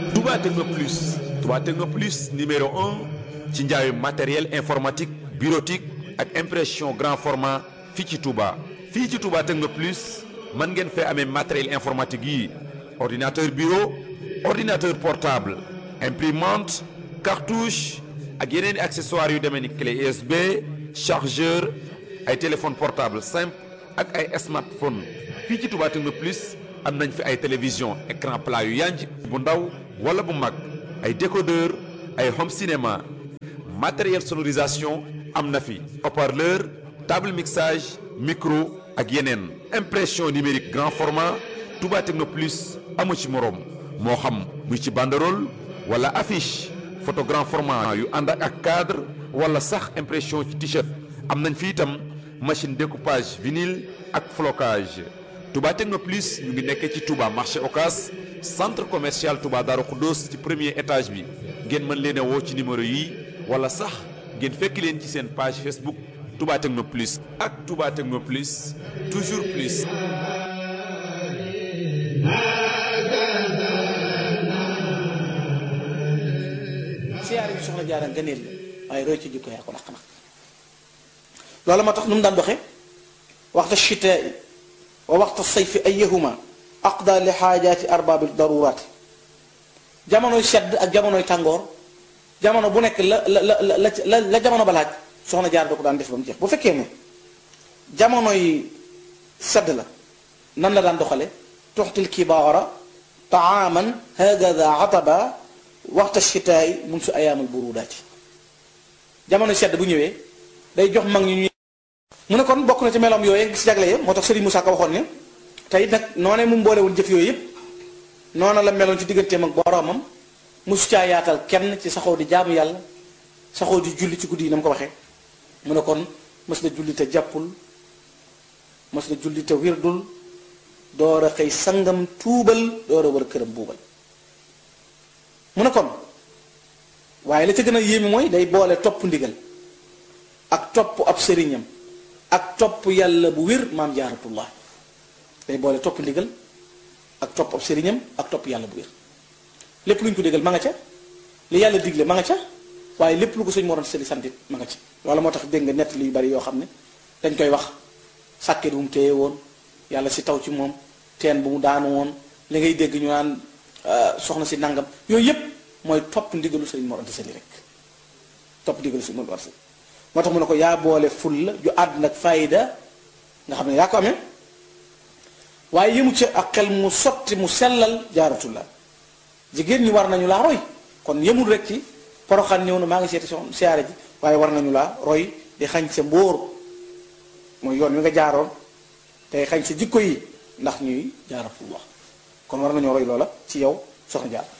Touba Techno Plus Touba Techno Plus numéro un ci njaayu matériel informatique bureautique ak impression grand format fii ci Touba. fii ci Touba Techno Plus mën ngeen fee amee matériel informatique yi ordinateur bureau ordinateur portable imprimante cartouche ak yeneen i accessoires yu demee ni clé USB chargeur ay téléphone portable simple ak ay smartphone fii ci Touba Techno Plus am nañ fi ay télévision écran plat yu yanj bu ndaw wala bu mag ay décodeur ay home cinéma matériel sonorisation am na fi haut-parleur table mixage micro ak yeneen impression numérique grand format Touba Techno Plus amu ci moroom moo xam muy ci banderole wala affiche photo grand format yu ànd ak cadre wala sax impression ci t-shirt am nañ fi itam machine découpage vinyle ak flocage Touba Techno Plus ñu ngi nekkee ci Touba marché Ocas centre commercial Touba Darou Khoudoss ci premier étage bi ngeen mën leen a woo ci numéro yi wala sax ngeen fekk leen ci seen page Facebook Touba Techno Plus ak Touba Techno Plus toujours plus. siyaare bi soxna jaara ngëneel la waaye roy ci jikko yaa ko daq nag loolu moo tax nu mu daan doxe waxta chitaa wa waxta sayfi ayahuma aqda li xaajaati arbaabi daruraati jamonoy sedd ak jamonoy tàngoor jamono bu nekk la la la la la jamono ba laaj soxna jaar da ko daan def ba mu jeex bu fekkee ne jamonoy sedd la nan la daan doxale tuxtil kibaara taaman hagada ataba waxta chitaay mun su ayaamal burudaati jamono sedd bu ñëwee day jox mag ñu ñuy mu ne kon bokk na ci meloom yooyu gis jagle moo tax Serigne Moussa Ka waxoon ne tey nag noonee mu mboolewul jëf yooyu yëpp noona la meloon ci digganteem ak boroomam mosu caa yaatal kenn ci saxoo di jaamu yàlla saxoo di julli ci guddi yi na mu ko waxee mu ne kon mës na julli te jàppul mës na julli te wirdul door a xëy sangam tuubal door a war a këram buubal mu ne kon waaye la ca gën a yéeme mooy day boole topp ndigal ak topp ab sëriñam ak topp yàlla bu wér maam jaaratullah day boole topp ndigal ak topp ab sëriñam ak topp yàlla bu wér lépp lu ñu ko digal ma nga ca li yàlla digle ma nga ca waaye lépp lu ko sëñ moroon sëli santit ma nga ca loolu moo tax dégg nga nett li yu bari yoo xam ne dañ koy wax sàkket bu mu téye woon yàlla si taw ci moom teen bu mu daanu woon li ngay dégg ñu naan soxna si nangam yooyu yépp mooy topp ndigalu sëriñ Mor Anta Sali rek topp ndigalu sëriñ Mor Anta Sali moo tax mu ne ko yaa boole ful la ju àdd nag fayda nga xam ne yaa ko amee waaye yëmu ca ak xel mu sotti mu sellal jaaratu la jigéen ñi war nañu laa roy kon yëmul rek ci poroxaan ñëw na maa ngi seeti soxna siyaare ji waaye war nañu laa roy di xañ sa mbóor mooy yoon wi nga jaaroon tey xañ sa jikko yi ndax ñuy jaaratullah kon war nañoo roy loola ci yow soxna jaar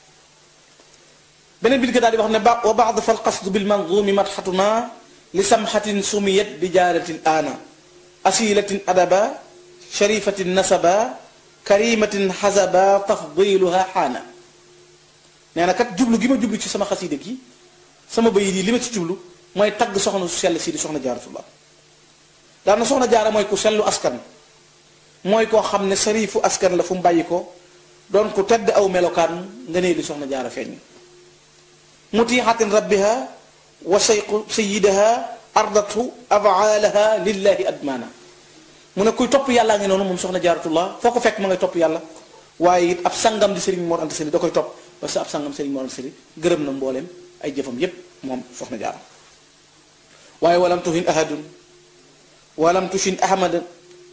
beneen bi di ko daal di wax ne ba wa baad fal qasdu bil manzumi madxatuna li samxatin sumiyat bi jaaratin aana asilatin adaba sharifatin nasaba karimatin xasaba tafdiluha xaana nee na kat jublu gi ma jublu ci sama xasida gi sama bayit yi li ma ci jublu mooy tagg soxna su sell si di soxna jaaratullah daan na soxna jaara mooy ku sellu askan mooy koo xam ne sarifu askan la fu mu bàyyi ko doon ku tedd aw melokaan nga nee di soxna jaara feeñ mutiixatin rabbiha wa sayqu sayidaha ardatu afaalaha lillahi admaana mu ne kuy topp yàllaa ngi noonu moom soxna jaaratullah foo ko fekk ma ngay topp yàlla waaye it ab sangam di Serigne Mor Anta Sali da koy topp parce que ab sangam Serigne Mor Anta Sali gërëm na mbooleem ay jëfam yépp moom soxna jaara waaye walam tuhin ahadun walam tushin ahmadan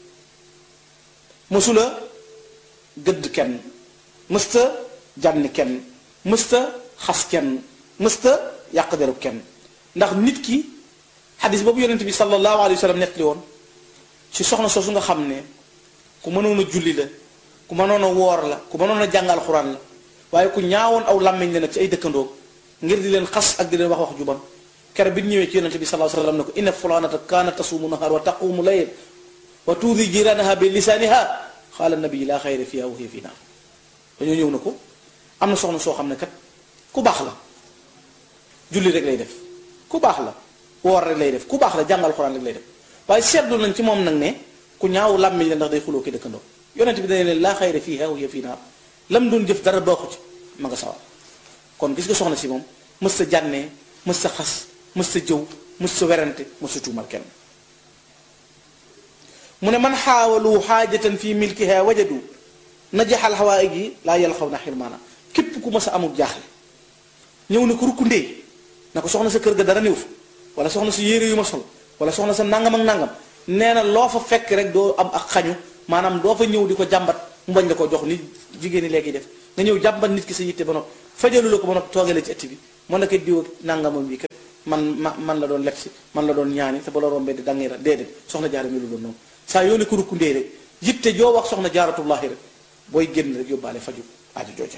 mësula gëdd kenn mësta jànni kenn mësta xas kenn mësta yàq derub kenn ndax nit ki xadis boobu yonent bi sallallahu alayhi wa sallam nettali woon ci soxna soosu nga xam ne ku mënoon a julli la ku mënoon a woor la ku mënoon a jàngal xuraan la waaye ku ñaawoon aw làmmiñ la nag ci ay dëkkandoo ngir di leen xas ak di leen wax wax ju bon kere bi ñëwee ci yonent bi sallallahu alayhi wa sallam ne ko inna fulanata kaanat tasuumu nahar wa taqumu layl wa tuudi jiranaha bi lisaaniha xaala nabi laa xayra fiha wa hiya fi naar dañoo ñëw na ko am na soxna soo xam ne kat ku baax la julli rek lay def ku baax la woor rek lay def ku baax la jàngal xuraan rek lay def waaye seetlu nañ ci moom nag ne ku ñaaw làmmiñ la ndax day xuloo ki dëkkandoo yonent bi dañ leen laa xayra fiha wa hiya fi naar lam doon jëf dara baaxu ci ma nga sawar kon gis nga soxna si moom mës sa jànnee mës sa xas mës sa jëw mës sa werante mës sa tuumal kenn mu ne man xaawalu xaajatan fi milkiha wajadu najaxal xawaay ji laa yàlla xaw na xirmaana képp ku mës a amul jaaxle ñëw na ko rukkundee na ko soxna sa kër ga dara néew fa wala soxna sa yére yu ma sol wala soxna sa nangam ak nangam nee na loo fa fekk rek doo am ak xañu maanaam doo fa ñëw di ko jàmbat mu bañ la ko jox ni jigéen ñi léegi def nga ñëw jàmbat nit ki sa yitte ba noppi fajalu la ko ba noppi toogee la ci ëtt bi mën na ko diw ak nangamam bi kat man ma man la doon lekk si man la doon ñaani te ba la rombee di dangay ra déedéet soxna jaara mi lu doon noonu saa yoo ne ko rukkundee rek yitte joo wax soxna jaaratullahi rek booy génn rek yóbbaale faju aajo jooje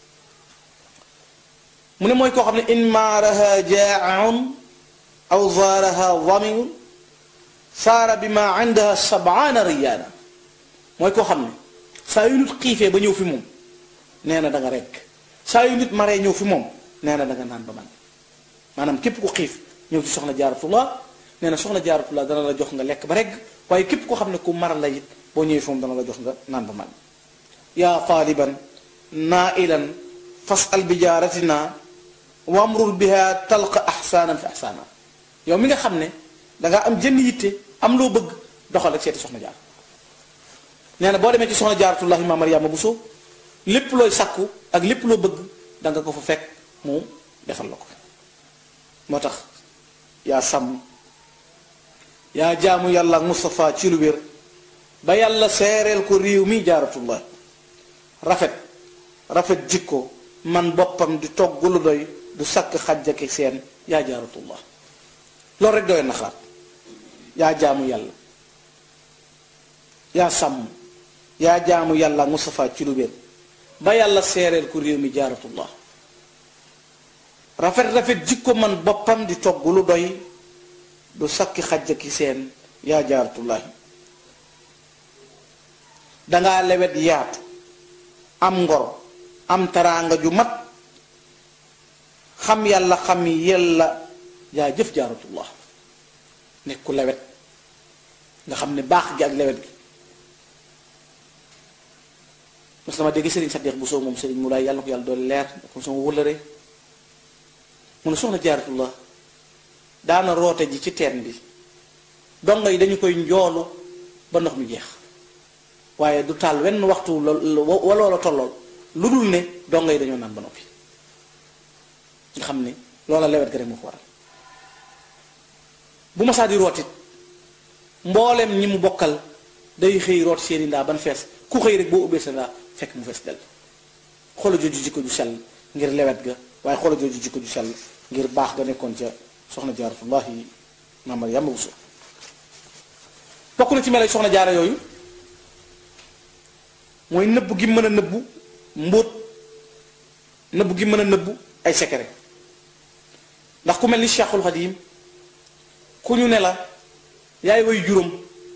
mu ne mooy koo xam ne in maaraha jaaun aw zaaraha damiun saara bi ma indaha sabaana riyaana mooy koo xam ne saa yu nit xiifee ba ñëw fi moom nee na da nga rekk saa yu nit maree ñëw fi moom nee na da nga naan ba man maanaam képp ku xiif ñëw ci soxna jaaratullah nee na soxna jaaratullah dana la jox nga lekk ba regg waaye képp koo xam ne ku maral la it boo ñëwee fi moom dana la jox nga naan ba man yaa taaliban naailan fasal bi jaaratina wamrul biha talqa ahsaanan fi ahsaana yow mi nga xam ne dangaa am jënn yitte am loo bëgg doxal ak seeti soxna jaar nee na boo demee ci soxna jaaratullahi ma mariama Bousso lépp looy sàkku ak lépp loo bëgg da nga ko fa fekk mu defal la ko moo tax yaa sàmm yaa jaamu yàlla ak Moustapha ci lu wér ba yàlla seereel ko réew mi jaaratullah rafet rafet jikko man boppam di togg lu doy du sakk xajjaki seen yaa jaaratullah loolu rek doy na xalaat yaa jaamu yàlla yaa sàmm yaa jaamu yàlla ak Moustapha ci lu wér ba yàlla seereel ko réew mi jaaratullah rafet rafet jikko man boppam di togg lu doy du sakki xajjaki seen yaa jaaratullahi dangaa lewet yaatu am ngor am taraanga ju mat xam yàlla xam yàlla yaa jëf jaaratullah nekk ku lewet nga xam ne baax gi ak lewet gi mos dama dégg sëriñ Saddeex bu soo moom sëriñ mu laay yàlla na ko yàlla doon leer comme sama wëllëre mu ne soxna jaaratullah daana roote ji ci teen bi dongo yi dañu koy njoolu ba ndox mi jeex waaye du taal wenn waxtu waloola tollool lu dul ne dongo yi dañoo naan ba noppi nga xam ne loola lewet ga rek moo ko waral bu ma saa di rootit mboolem ñi mu bokkal day xëy root seeni ndaa ban fees ku xëy rek boo ubbee sa ndaa fekk mu fees del xoola jooju jikko ju sell ngir lewet ga waaye xoola jooju jikko ju sell ngir baax ga nekkoon ca soxna jaaratullahi maamar yàmba Bousso bokk na ci melo soxna jaara yooyu mooy nëbb gi mën a nëbbu mbóot nëbb gi mën a nëbbu ay secret ndax ku mel ni Cheikhul Xadim ku ñu ne la yaay way juróom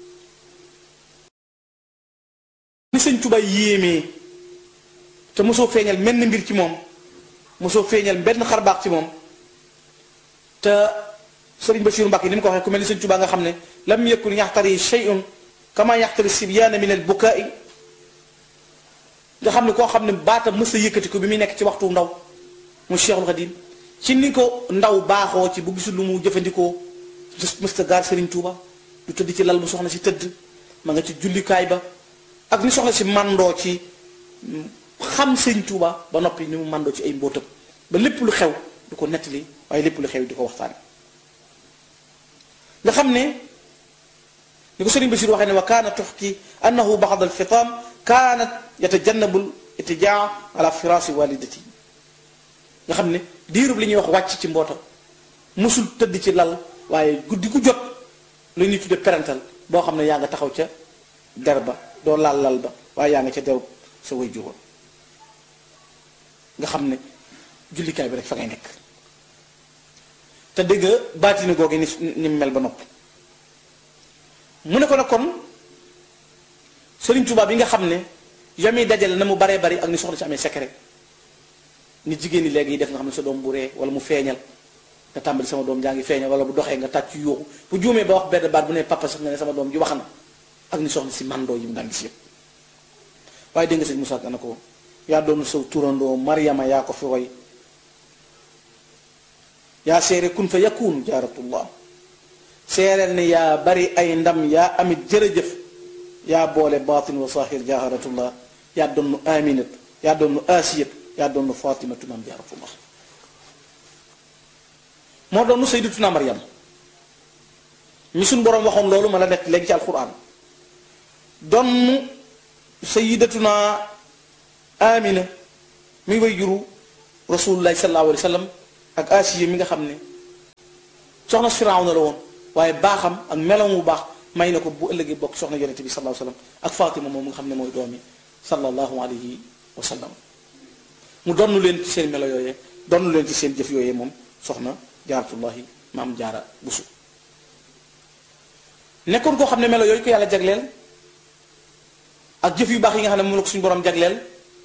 ni sëñ Tuubaa yéemee te mosoo feeñal menn mbir ci moom mosoo feeñal benn xarbaax ci moom te sëriñ Bachir Mbacke ni mu ko waxee ku mel ni sëñ Tuubaa nga xam ne lam yakun yaxtari shay'un kama yaxtari sibyaana min al bukaai nga xam ne koo xam ne baatam mës a yëkkati ko bi muy nekk ci waxtu ndaw mu Cheikhul Xadim ci ni ko ndaw baaxoo ci bu gisul lu mu jëfandikoo mës a gaar sëriñ Tuuba du tëdd ci lal bu soxna si tëdd ma nga ci jullikaay ba ak ni soxna si mandoo ci xam sëriñ Tuuba ba noppi ni mu mandoo ci ay mbóotam ba lépp lu xew du ko nettali waaye lépp lu xew di ko waxtaane nga xam ne ni ko sëriñ Bachir waxee ne wa kaana tuxki annahu baxad alfitaam kaanat yatajannabu itijaa ala firaasi walidati nga xam ne diirub li ñuy wax wàcc ci mbootam musul tëdd ci lal waaye guddi gu jot lu ñuy tudde parental boo xam ne yaa nga taxaw ca der ba doo laal lal ba waaye yaa nga ca derub sa way juróom nga xam ne jullikaay bi rek fa ngay nekk te dégg baatini googu ni ni mel ba nopp mu ne ko nag kon Sëriñ Tuubaa bi nga xam ne yami dajale na mu baree bari ak ni soxna si amee secret ni jigéen ñi léegi yi def nga xam ne sa doom bu ree wala mu feeñal nga tàmbali sama doom jaa ngi feeñal wala bu doxee nga tàcc yuuxu bu juumee ba wax benn baat bu ne papa sax nga ne sama doom ji wax na ak ni soxna si mandoo yi mu daan gis yëpp waaye dégg nga sëñ Moussa na ko yaa doon saw turandoo maryama yaa ko fi woy yaa seere kun fa yakun jaaratullah seereel ne yaa bari ay ndam yaa amit jërëjëf yaa boole baatin wa saahir jaaratullah yaa doon aminat yaa doon asiyat yaa doon fatimatu maam jaaratullah moo doon sayyidatuna maryam mi suñ boroom waxoon loolu ma la nekk léegi ci alquran donn sayyidatuna amina mi way juru rasulullahi sallallahu alayhi wa sallam ak asiya mi nga xam ne soxna Firawna la woon waaye baaxam ak melam wu baax may na ko bu ëllëgee bokk soxna yonente bi sallallahu alayhi wa sallam ak Fatima moom nga xam ne mooy doomi sallallahu alayhi wa sallam mu donnu leen ci seen melo yooyee donnu leen ci seen jëf yooyee moom soxna jaaratullahi maam jaara busu nekkoon koo xam ne melo yooyu ko yàlla jagleel ak jëf yu baax yi nga xam ne moom la ko suñu borom jagleel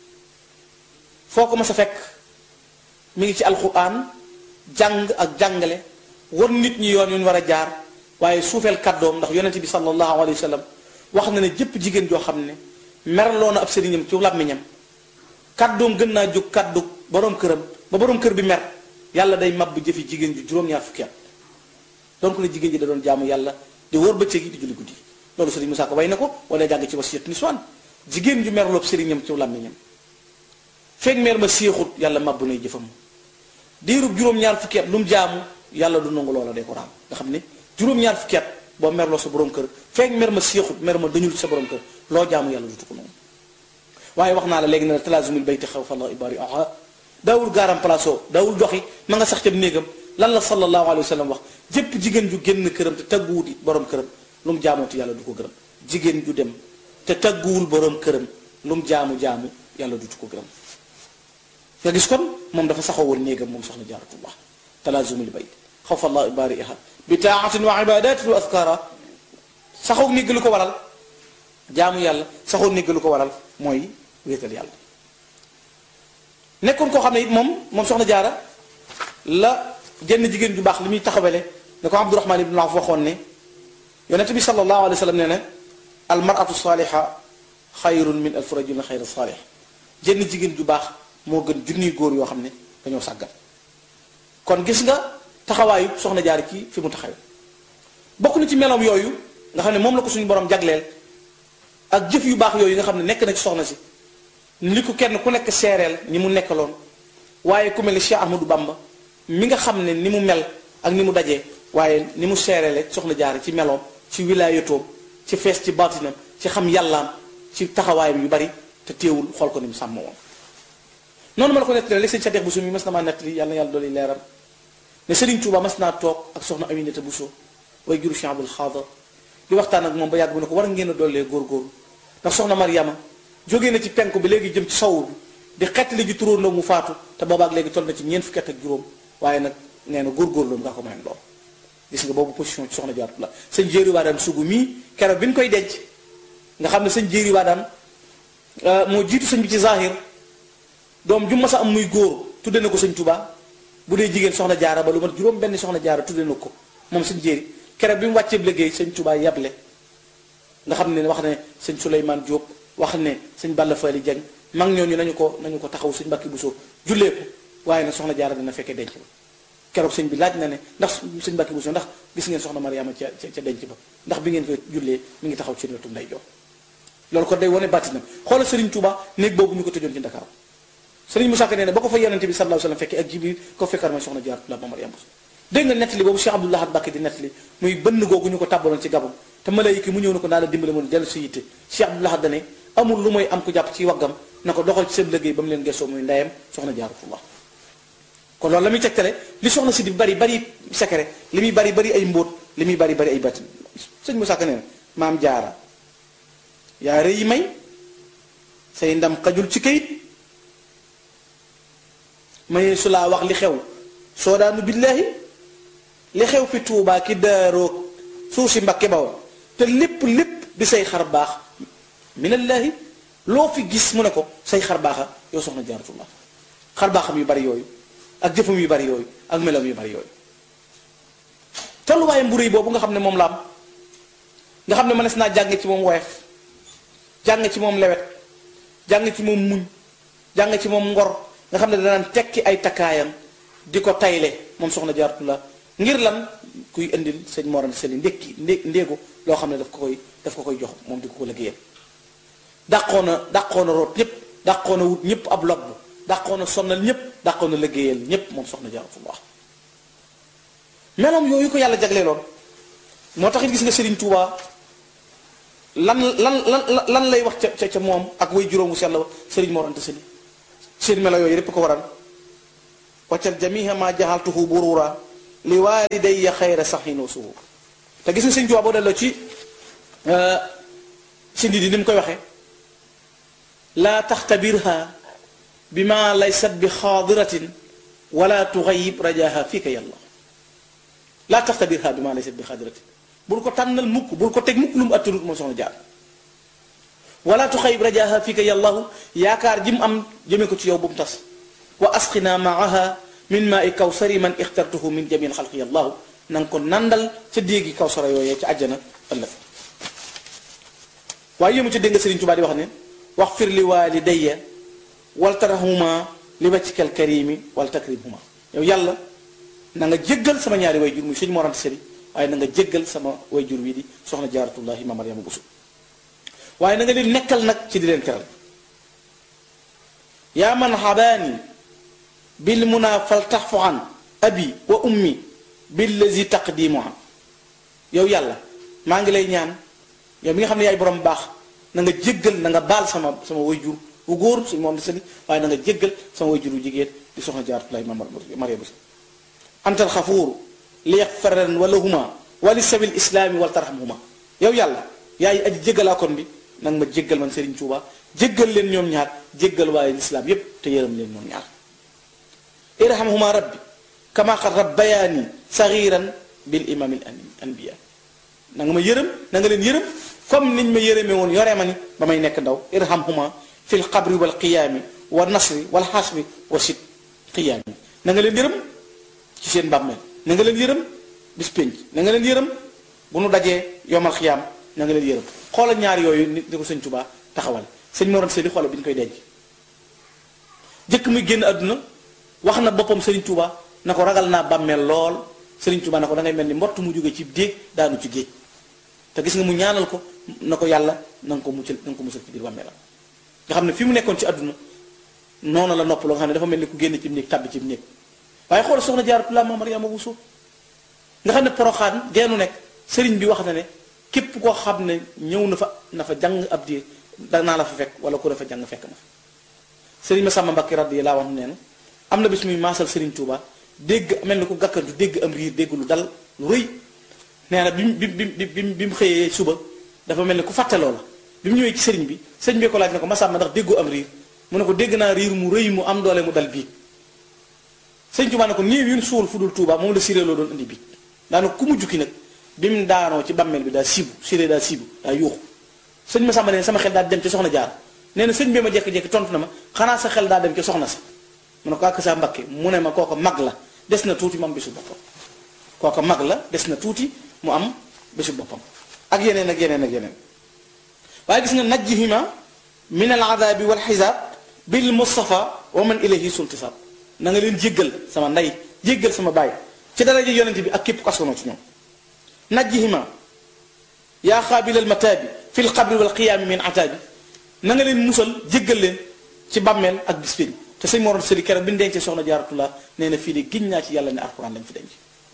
foo ko mas a fekk mi ngi ci alquran jàng ak jàngale war nit ñi yoon yu ñu war a jaar waaye suufeel kàddoom ndax yonente bi sallallahu alayhi wa sallam wax na ne jëpp jigéen joo xam ne merloo na ab sëriñam ci làmmiñam kàddoom gën naa jóg kàddu borom këram ba borom kër bi mer yàlla day mab jëfi jigéen ju juróom-ñaar fukki at donc ne jigéen ji da doon jaamu yàlla di wóor bëccëg yi di julli guddi loolu sëriñ Musaa Ko way na ko wala jàng ci wasiyat niswaan jigéen ju merloob sëriñam ci làmmiñam feeg mer ma séexut yàlla mabbu nay jëfam diirub juróom-ñaar fukki at lu mu jaamu yàlla du nangu loola de ko raam nga xam ne juróom-ñaar fukki at boo merloo sa borom kër feeg mer ma séexut mer ma dañul sa borom kër loo jaamu yàlla dutu ko noonu waaye wax naa la léegi ne la talaasumul bayti xaw fa la ibari aha daawul gaaram placeo daawul doxi ma nga sax ca néegam lan la sallallahu alayhi wa sallam wax jëpp jigéen ju génn këram te tagguwut it borom këram lu mu jaamooti yàlla du ko gërëm jigéen ju dem te tagguwul borom këram lu mu jaamu jaamu yàlla dutu ko gërëm nga gis kon moom dafa saxoo woon néegam moom soxna jaaratullah talaazumul bayt xawfa allah ibariha bi taatin wa ibadatin wa askara saxoo néeg lu ko waral jaamu yàlla saxoo néeg lu ko waral mooy wéetal yàlla nekkoon koo xam ne it moom moom soxna jaara la jenn jigéen ju baax li muy taxawele ne ko abdurahman ibn awf waxoon ne yonente bi sallallahu alayhi wa sallam nee na al maratu saliha xayrun min alf rajulin xayra salih jenn jigéen ju baax moo gën junniy góor yoo xam ne dañoo sàggan kon gis nga taxawaayu soxna jaar ci fi mu taxaw bokk na ci meloom yooyu nga xam ne moom la ko suñu borom jagleel ak jëf yu baax yooyu nga xam ne nekk na ci soxna si li ko kenn ku nekk seereel ñi mu nekkaloon waaye ku mel ni Cheikh Ahmadou Bamba mi nga xam ne ni mu mel ak ni mu dajee waaye ni mu seereele soxna jaar ci meloom ci wilaayatoom ci fees ci baatinam ci xam yàllaam ci taxawaayam yu bari te teewul xool ko ni mu sàmm woon noonu ma la ko nettali léegi sëñ Sadex Bousso mi mas na maa nettali yàlla na yàlla dooli leeram ne Serigne Touba mas naa toog ak soxna Aminata Bousso way juru Cheikh Abdoul Khadr di waxtaan ak moom ba yàgg bu ne ko war ngeen a dollee góorgóorlu ndax soxna Mariama jógee na ci penku bi léegi jëm ci sowu bi di xettali ji turóondoo mu faatu te boobaak léegi toll na ci ñeent fukki at ak juróom waaye nag nee na góorgóorlu nga ko mayoon lool gis nga boobu position ci soxna jaaratu la sëñ jéeri waa daan sugu mii keroog bi ñu koy denc nga xam ne sëñ jéeri waa daan moo jiitu sëñ bi ci zahir doom ju mas a am muy góor tudde na ko sëñ Touba bu dee jigéen soxna jaara ba lu mat juróom benn soxna jaara tudde na ko moom sëñ jéeri keroog bi mu wàccee liggéey sëñ Touba yable nga xam ne wax ne sëñ Souleymane Diop wax ne sëñ Balla Fally Dieng mag ñooñu nañu ko nañu ko taxaw sëñ Mbàkke Bousso jullee ko waaye nag soxna jaara dina fekkee denc ba keroog sëñ bi laaj na ne ndax sëñ Mbàkke Bousso ndax gis ngeen soxna Mariama ca ca denc ba ndax bi ngeen koy jullee mi ngi taxaw ci wetu nday jox loolu ko day wane bàttinam xoolal Serigne Touba néeg boobu ñu ko tëjoon ci Dakar Serigne Moussa Ka nee na ba ko fa yonente bi sallallahu alayhi wasallam fekkee ak Jibril ko fekkar mooy soxna Jaara la Mariama Bousso dégg nga nettali boobu Cheikh Abdoul Ahad Mbacké di nettali muy bënn googu ñu ko tàbbaloon ci gabam te malayka mu ñëw na ko naa la dimbale moon dellu si yitte Cheikh Abdoul Ahad dane amul lu mooy am ko jàpp ci waggam na ko doxal ci seen liggéey ba mu leen gëstoo muy ndeyam soxna Jaaratullah kon loolu la muy tegtale li soxna si di bari bari secret li muy bari bari ay mbóot li muy bari bari ay batin sëñ Moussa Ka nee na maam jaara yaa rëy may say ndam xajul ci kayit may su laa wax li xew soo daanu billaahi li xew fi tuubaa ki daaroog suuf si mbakke baw te lépp lépp di say xar baax minallaahi loo fi gis mu ne ko say xar baaxa yow soxna jaaratullah xar baaxam yu bari yooyu ak jëfam yu bari yooyu ak melam yu bari yooyu tolluwaayam bu rëy boobu nga xam ne moom la am nga xam ne mënees naa jàng ci moom woyof jàng ci moom lewet jàng ci moom muñ jàng ci moom ngor nga xam ne danaan tekki ay takkaayam di ko tayle moom soxna Jaaratullah ngir lan kuy indil sëñ Mor Anta Sali ndékki ndé ndéegu loo xam ne daf ko koy daf ko koy jox moom di ko ko liggéeyal dàqoona dàqoona root ñëpp dàqoona wut ñëpp ab lobb dàqoona sonnal ñëpp dàqoona liggéeyal ñëpp moom soxna Jaaratullah meloom yooyu ko yàlla jagleeloon moo tax it gis nga Serigne Touba lan lan lan lan lay wax ca ca moom ak way juróomu sell wa Serigne Mor Anta Sali seen melo yooyu répp ko waral waccal jamiha ma jaxaltuhu burura li walidayya xayra saxin wa suhur te gis nga Serigne Touba boo delloo ci sindi di ni mu koy waxee laa taxtabirha bi ma laysat bi xaadiratin wala tuxayib rajaha fika yàlla laa taxtabirha bi ma laysat bi xaadiratin bul ko tànnal mukk bul ko teg mukk lu mu attanut moom soxna jaar wala tuxayib rajaha fika yàllahu yaakaar ji mu am jëme ko ci yow bu mu tas wa asqina maaha min maa i kawsari man ixtartuhu min jamil xalqi yàllahu na nga ko nandal ca déegi kawsara yooyee ca àjjana ëllëg waaye yému ca dégg nga Sëriñ Tuubaa di wax ne wax fir li walidayya wal tarahuma li wajhikal karimi wal takrimhuma yow yàlla na nga jéggal sama ñaari way jur muy sëñ Mor Anta Sali waaye na nga jéggal sama way jur wi di soxna jaaratullahi ma Mariama Busu waaye na nga leen nekkal nag ci di leen teral yaa man habaani bil muna fal taxfu an abi wa ummi billazi taqdimu an yow yàlla maa ngi lay ñaan yow mi nga xam ne yaay borom baax na nga jéggal na nga baal sama sama way jur bu góor suñu moom di sali waaye na nga jéggal sama way jur bu jigéen di soxna jaaratullahi ma Mariama Busu antal xafuuru li yaxfaran walahuma wali sabil islaami wal tarhamhuma yow yàlla yaay aji jéggalaakoon bi nag ma jéggal man Serigne Touba jéggal leen ñoom ñaar jéggal waaye lislaam yépp te yërëm leen ñoom ñaar irhamhuma rabbi kama qad rabbayaani sagiran bil imamil anbiya na nga ma yërëm na nga leen yërëm comme niñ ma yërëme woon yoree ma ni ba may nekk ndaw irhamhuma fil qabri wal qiyaami wa nasri wal xasri wa sit qiyaami na nga leen yërëm ci seen bàmmeel na nga leen yërëm bis pénc na nga leen yërëm bu nu dajee yomal xiyaam na nga leen yërëm xoolal ñaar yooyu nit ni ko sëñ Tuubaa taxawal sëñ Mor Anta Sali xoolal bi ñu koy denc jëkk muy génn àdduna wax na boppam sëriñ Tuubaa na ko ragal naa bàmmeel lool sëriñ Tuubaa na ko da ngay mel ni mbott mu jóge ci déeg daanu ci géej te gis nga mu ñaanal ko na ko yàlla na nga ko muccal na nga ko musal ci biir bàmmeelam nga xam ne fi mu nekkoon ci àdduna noonu la nopp loo nga xam ne dafa mel ni ku génn ci néeg tàbbi ci néeg waaye xoolal soxna Jaaratullaa ma Mariama Buso nga xam ne poroxaan geenu nekk sëriñ bi wax na ne képp koo xam ne ñëw na fa na fa jàng ab diir danaa la fa fekk wala ku ne fa jàng fekk na fa sëriñ ma sàmma Mbàkke radiyallaahu anhu nee na am na bis muy maasal sëriñ Tuuba dégg mel ni ku gàkkantu dégg am riir dégg lu dal lu rëy nee na bi mu bi mu bi mu xëyee suba dafa mel ni ku fàtte loola bi mu ñëwee ci sëriñ bi sëriñ bi ko laaj ne ko ma sàmma ndax déggoo am riir mu ne ko dégg naa riir mu rëy mu am doole mu dal bii sëriñ Tuuba ne ko néew yun suul fu dul Tuuba moom la siré loo doon indi bii daanaka ku mu jukki nag bi mu daanoo ci bàmmeel bi daa siibu siré daa siibu daa yuuxu sëñ ma sàmba ne sama xel daa dem ci soxna jaar nee na sëñ bi ma jekki-jekki tontu na ma xanaa sa xel daa dem ci soxna sa mu ne ko ak sa mbakke mu ne ma kooko mag la des na tuuti mu am bésu boppam kooko mag la des na tuuti mu am bésu boppam ak yeneen ak yeneen ak yeneen waaye gis nga najjihima min al adabi wal xisaab bil mustafa wa man ilayhi sultisaab na nga leen jéggal sama ndey jéggal sama baay ci daraja yonente bi ak képp ko askanoo ci ñoom najjihima yaa xaabilal mataabi fi l qabri wal qiyaami min ataabi na nga leen musal jéggal leen ci bàmmeel ak bis pénc te sëñ Mor Anta Sali keroog bi ñu dencee soxna Jaaratullah nee na fii de giñ naa ci yàlla ne alxuraan lañ fi denc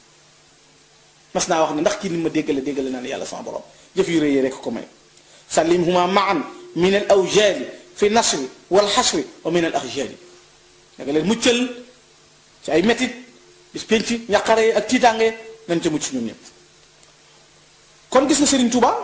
mas naa wax ne ndax kii ni ma déggale déggale naa ne yàlla sama borom jëf yu rëy rek ko may sallimhuma maan min al awjaali fi nasri wal xasri wa min al axjaali da nga leen muccal ci ay métit bis pénc ñaqare ak tiitaange nañ ca mucc ñoom ñëpp kon gis nga Serigne Touba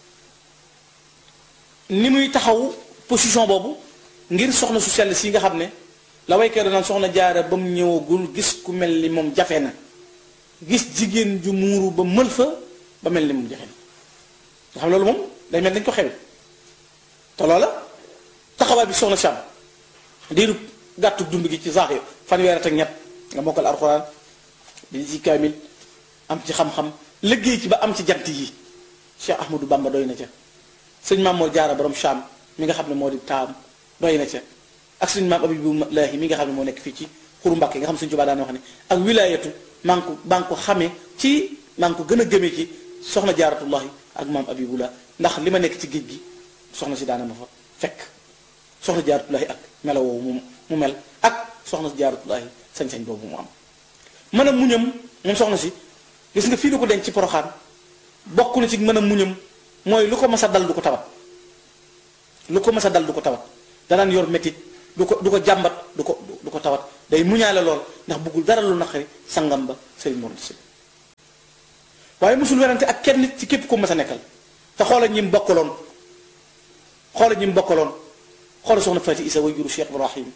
ni muy taxaw position boobu ngir soxna su sell si nga xam ne la waykat naan soxna jaara ba mu ñëwagul gis ku mel ni moom jafe na gis jigéen ju muuru ba mël fa ba mel ni moom jafe na nga xam loolu moom day mel dañ ko xewe te loola taxawaay bi soxna Sam diiru gàttu dund gi ci saax fanweer ak ñett nga mokkal alxuraan di ci kaamil am ci xam-xam liggéey ci ba am ci jant yi Cheikh Ahmadou Bamba doy na ca sëñ Mamoor Jaara borom Cham mi nga xam ne moo di taam doy na ca ak suñu maam Abibulaahi mi nga xam ne moo nekk fii ci xuru Mbàkke nga xam suñu Tuubaa daan wax ne ak wilaayatu maa ngi ko maa ngi ko xamee ci maa ngi ko gën a gëmee ci soxna jaaratullahi ak maam Abibullah ndax li ma nekk ci géej gi soxna si daana ma fa fekk soxna jaaratullahi ak melo woowu mu mu mel ak soxna si jaaratullahi sañ-sañ boobu mu am mën a muñam moom soxna si gis nga fii lu ko denc ci poroxaan bokk na ci mën a muñam mooy lu ko mas a dal du ko tawat lu ko mas a dal du ko tawat danaan yor métit du ko du ko jàmbat du ko du ko tawat day muñaale lool ndax bëggul dara lu naqari sangam ba sëriñ Mor si waaye mosul werante ak kenn nit ci képp ko mas a nekkal te xoola ñi mu bokkaloon xoola ñi mu bokkaloon xoola soxna Fati Isa way juru Cheikh Ibrahim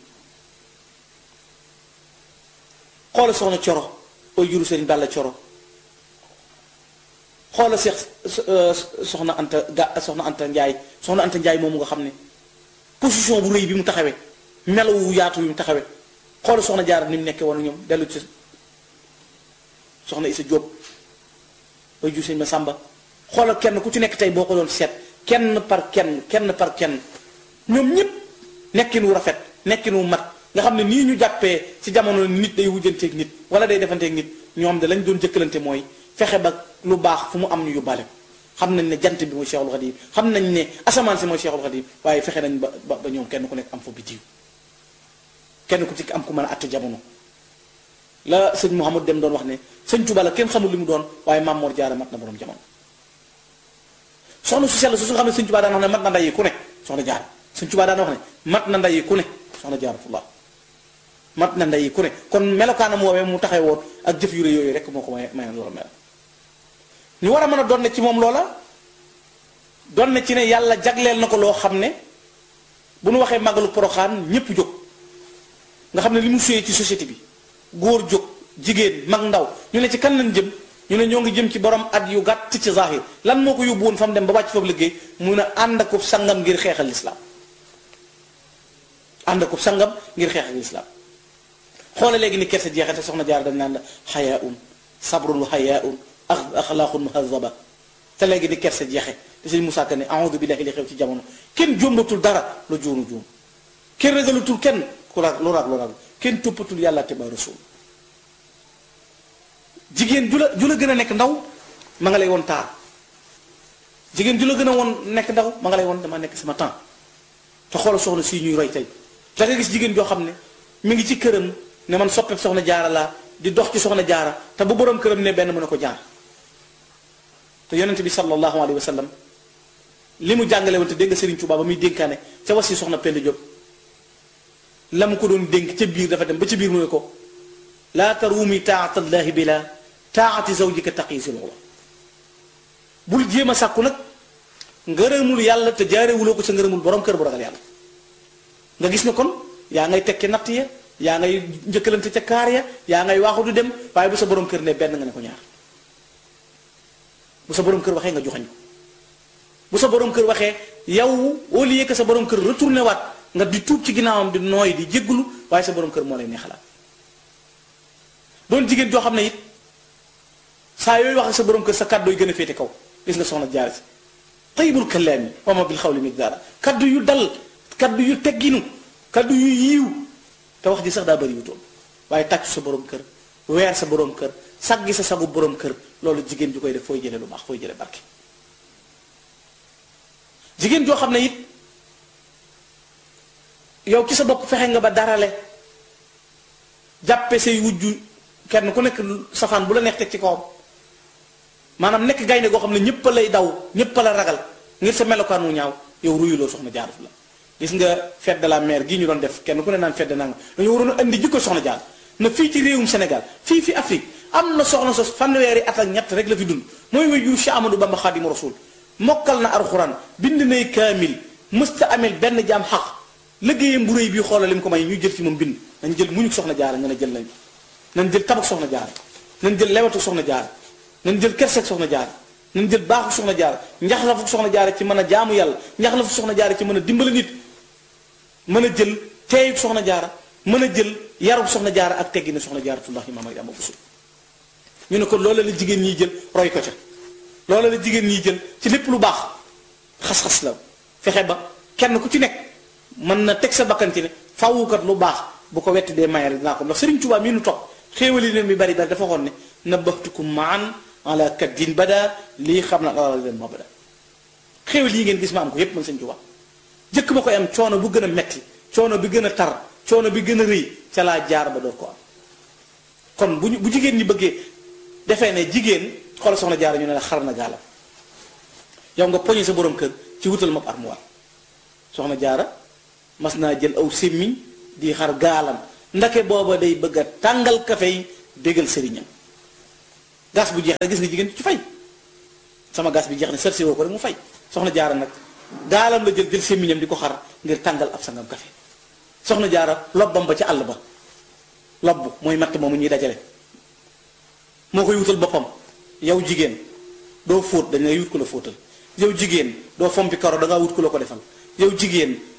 xoola soxna Coro way juru sëriñ Balla Coro xoola Cheikh soxna Anta ga soxna Anta Njaay soxna Anta Njaay moomu nga xam ne position bu rëy bi mu taxawee melaw wu yaatu bi mu taxawee xoola soxna Jaara ni mu nekkee woon ñoom dellu ci soxna Isa Jóob way jur sëñ ma sàmba xoolal kenn ku ci nekk tey boo ko doon seet kenn par kenn kenn par kenn ñoom ñëpp nekkin wu rafet nekkin wu mat nga xam ne nii ñu jàppee ci jamono nit day wujjanteeg nit wala day defanteeg nit ñoom de lañ doon jëkkalante mooy fexe ba lu baax fu mu am ñu yóbbaale xam nañ ne jant bi mooy Cheikhul Khadim xam nañ ne asamaan si mooy Cheikhul Khadim waaye fexe nañ ba ba ñoom kenn ku nekk am fa bitiw kenn ku ci am ku mën a àtte jamono la sëñ Mouhamad dem doon wax ne sëñ Tuba la kenn xamul li mu doon waaye Maam Mor Jaara mat na borom jamono soxna su sell su nga xam ne sëñ Tuba daan wax ne mat na ndayi ku ne soxna Jaara sëñ Tuba daan wax ne mat na ndayi ku ne soxna Jaaratullah mat na ndayi ku ne kon melokaanam woowee mu taxee woon ak jëf yu rëy yooyu rek moo ko may may loola mel ñu war a mën a doon ne ci moom loola doon ne ci ne yàlla jagleel na ko loo xam ne bu nu waxee màggalu poroxaan ñépp jóg nga xam ne li mu suyee ci société bi góor jóg jigéen mag ndaw ñu ne ci kan lañ jëm ñu ne ñoo ngi jëm ci borom at yu gàtt ci zahir lan moo ko yóbbu woon fa mu dem ba wàcc foofu liggéey mun a ànd akub sangam ngir xeexal lislaam ànd akub sangam ngir xeexal lislaam xoole léegi ni kersa jeexate soxna jaar dañ naan la xayaun sabrun wa xayaun axlaaqun muhazaba te léegi ni kersa jeexe te sëñ Moussa Ka ne a'udhu billahi li xew ci jamono kenn jombatul dara lu juunu juum kenn ragalutul kenn ku raag lu raag lu raag kenn toppatul yàlla te ba rasul jigéen ju la ju la gën a nekk ndaw ma nga lay woon taar jigéen ju la gën a woon nekk ndaw ma nga lay woon dama nekk sama temps te xoolal soxna si ñuy roy tey da nga gis jigéen joo xam ne mi ngi ci këram ne man soppeek soxna jaara laa di dox ci soxna jaara te bu borom këram ne benn mën a ko jaar te yonente bi sallallahu alayhi wa sallam li mu jàngale woon te dégg nga Serigne Touba ba muy dénkaane ca wasi soxna Penda Diop la mu ko doon dénk ca biir dafa dem ba ca biir mu ne ko laa taruumi taatallahi bi la taati zawjika taqi si loola bul jéem a sàkku nag ngërëmul yàlla te jaarewuloo ko sa ngërëmul borom kër bu ragal yàlla nga gis ne kon yaa ngay tekki natt ya yaa ngay njëkkalante ca kaar ya yaa ngay waaxu du dem waaye bu sa borom kër ne benn nga ne ko ñaar bu sa borom kër waxee nga joxañ ko bu sa borom kër waxee yow au lieu que sa borom kër retourné waat nga di tuub ci ginnaawam di nooy di jéggulu waaye sa borom kër moo lay neexalaat doon jigéen joo xam ne it saa yooyu wax ak sa borom kër sa kàddu yi gën a féete kaw gis nga soxna jaar si tayyibul kalaami wa ma bil xawli miqdaara kaddu yu dal kaddu yu tegginu kaddu yu yiiw te wax ji sax daa bëri wu toon waaye tàccu sa borom kër weer sa borom kër saggi sa sagu borom kër loolu jigéen ju koy def fooy jële lu baax fooy jële barke jigéen joo xam ne it yow ci sa bopp fexe nga ba darale jàppe say wujju kenn ku nekk safaan bu la neex teg ci kawam maanaam nekk gaynde goo xam ne ñëpp lay daw ñëpp la ragal ngir sa melokaan wu ñaaw yow ruyuloo soxna jaaratu la gis nga fête de la mère gii ñu doon def kenn ku ne naan fête de nanga dañu waroon a indi jikko soxna jaar na fii ci réewum Sénégal fii fi Afrique am na soxna sos fanweeri at ak ñett rek la fi dund mooy way jur Cheikh Amadou Bamba Xaadimu Rasuul mokkal na alxuraan bind nay kaamil mësta amel benn jaam xaq liggéeyam bu réy bii xoolal li mu ko may ñu jël ci moom bind nañ jël muñu soxna jaara nga ne jël nañ nañ jël tabak soxna jaara nañ jël lewatu soxna jaara nañ jël kerseeg soxna jaara nañ jël baaxu soxna jaara njaxlafu soxna jaara ci mën a jaamu yàlla njaxlafu soxna jaara ci mën a dimbali nit mën a jël teeyub soxna jaara mën a jël yarub soxna jaara ak teggi ne soxna jaaratullahi maam ay ama busul ñu ne ko loola la jigéen ñiy jël roy ko ca loola la jigéen ñiy jël ci lépp lu baax xas-xas la fexe ba kenn ku ci nekk mën na teg sa bakkan ci ne fawukat lu baax bu ko wetti dee mayal dinaa ko ndax Sëriñ Tuubaa mii nu topp xéewali leen mi bari bari dafa waxoon ne nabbahtukum maan ala kaddin bada lii xam na alal leen ma bada xéewal yi ngeen gis ma am ko yépp man Sëriñ Tuubaa jëkk ma koy am coono bu gën a metti coono bi gën a tar coono bi gën a rëy ca laa jaar ba door ko am kon bu ñu bu jigéen ñi bëggee defee ne jigéen xoolal soxna jaar ñu ne la xar na gaalam yow nga poñe sa borom kër ci wutal ma armoire soxna jaara mas naa jël aw sémmiñ di xar gaalam ndake booba day bëgg a tàngal kafe yi bégal sëriñam gas bu jeex rek gis nga jigéen ci fay sama gas bi jeex ne sersi woo ko rek mu fay soxna jaara nag gaalam la jël jël sémmiñam di ko xar ngir tàngal ab sangam kafe soxna jaara lobbam ba ca àll ba lobb mooy matt moomu ñuy dajale moo koy wutal boppam yow jigéen doo fóot dañ lay wut ko la fóotal yow jigéen doo fompi karo da ngaa wut ko la ko defal yow jigéen